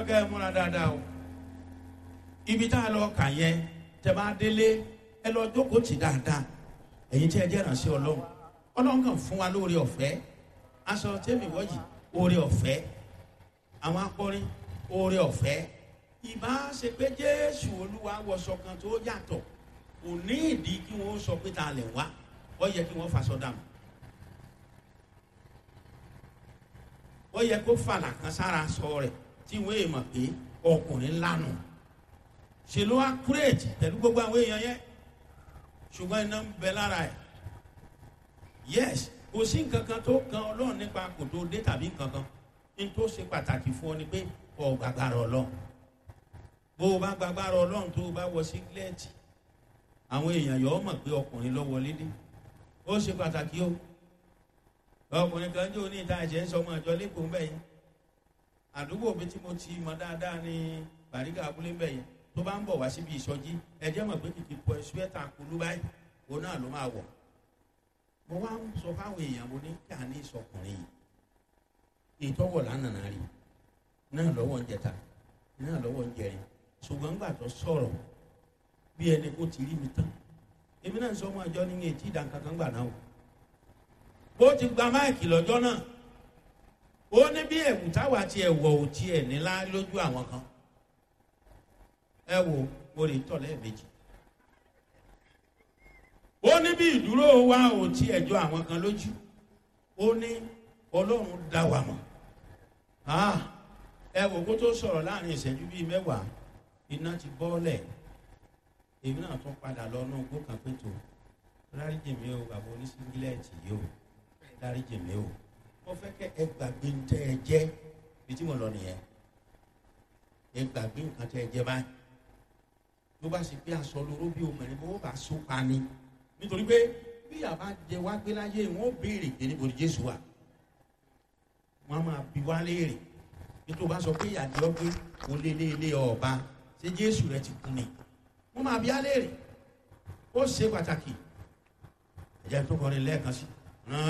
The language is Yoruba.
kẹ́ ẹ múra dáadáa o ibi tá a lọ kà yẹn tẹ bá délé ẹ lọ jókòó tì dáadáa ẹ̀yin tí ẹ jẹ́ ìrànṣẹ́ ọlọ́run ọlọ́run kàn fún wa lóore ọ̀fẹ́ aṣọ tẹ́mi wọ́yì oore ọ̀fẹ́ àwọn akọrin oore ọ̀fẹ́ ìbá ṣe pé jésù olúwa wọṣọ kan tó yàtọ̀ kò ní ìdí kí wọ́n sọ pé ta lẹ̀ wá ó yẹ kí wọ́n faṣọ dànù ó yẹ kó fàlà kan sára sọ rẹ̀ tí wọ́n èèmọ̀ pé ọkùnrin lánàá ṣe ló wá kúrèjì pẹ̀lú gbogbo àwọn èèyàn yẹn ṣùgbọ́n iná ń bẹ lára ẹ̀ yes kò sí nǹkan kan tó kan ọlọ́run nípa kò tó dé tàbí nǹkan kan ní tó ṣe pàtàkì fún ọ ni pé ọ gbàgbára ọlọ́run bó o bá gbàgbára ọlọ́run tó o bá wọ sígílẹ́ẹ̀tì àwọn èèyàn yọ ọ mọ̀ pé ọkùnrin lọ wọlé dé ó ṣe pàtàkì o ọkùnrin kan jó ní ìta ẹ̀jẹ̀ ń sọ ọmọ ìjọ lẹ́kọ̀ọ́ ń bẹ̀ yẹn àdúgbò mi tí mo ti mọ dáadáa ní bàríkà abúlé ń bẹ̀ yẹn tó bá ń bọ̀ wá síbi ìsọjí ẹjẹ́ mọ̀ pé kìkì pọ̀ ṣúẹ́tà kulú báyìí òun náà ló máa wọ̀. mo wá ń sọ fáwọn èèyàn mo ní kí a ní ìsọkùnrin yìí ìtọ́wọ̀ lánàá rí náà lọ́wọ́ ń jẹta náà lọ́wọ́ ń jẹrin ṣùgbọ́n gbà tó sọ̀rọ̀ bí ẹni kó ti rí mi tán èmi náà sọ ọmọ àjọ ní etí ìdánkankan gbà náà o ó ti gba máìkì lọ́jọ́ náà ó ní bí ẹ̀wù táwa tiẹ̀ wọ̀ ò tiẹ̀ nílá lójú àwọn kan ẹ wo mo lè tọ̀ lẹ́ẹ̀mejì. ó ní bí ìdúró wa ò tí ẹjọ́ àwọn kan lójú ó ní ọlọ́run dá wa mọ̀ ẹ wo kó tó sọ̀rọ̀ láàrin ìṣẹ́jú bíi mẹ́wàá iná ti bọ́ọ̀lẹ̀ èmi náà tún padà lọ náà gbó kan pé tó dáríjì mi o bàbá oníṣíngílẹ̀tì yìí o dáríjì mi o mo fẹ́ kẹ́ ẹ gbàgbé ń tẹ́ ẹ jẹ́ bí tí mo lọ nìyẹn ẹ gbàgbé nǹkan tẹ́ ẹ jẹ́ báyìí ló bá ṣe pé aṣọ lóró bí obìnrin bó bá so pa ni nítorí pé bí àbá jẹ wá gbé láyé wọn ó béèrè pé níbo ni jésù wà wọn máa bi wá léèrè bí tó bá sọ pé ìyàdí ọgbẹ kò lé lé lé ọba ṣé jésù rẹ ti kú ni wọn máa bi á léèrè ó ṣe pàtàkì ẹ̀jẹ̀ tó kọrin lẹ́ẹ̀kan sí.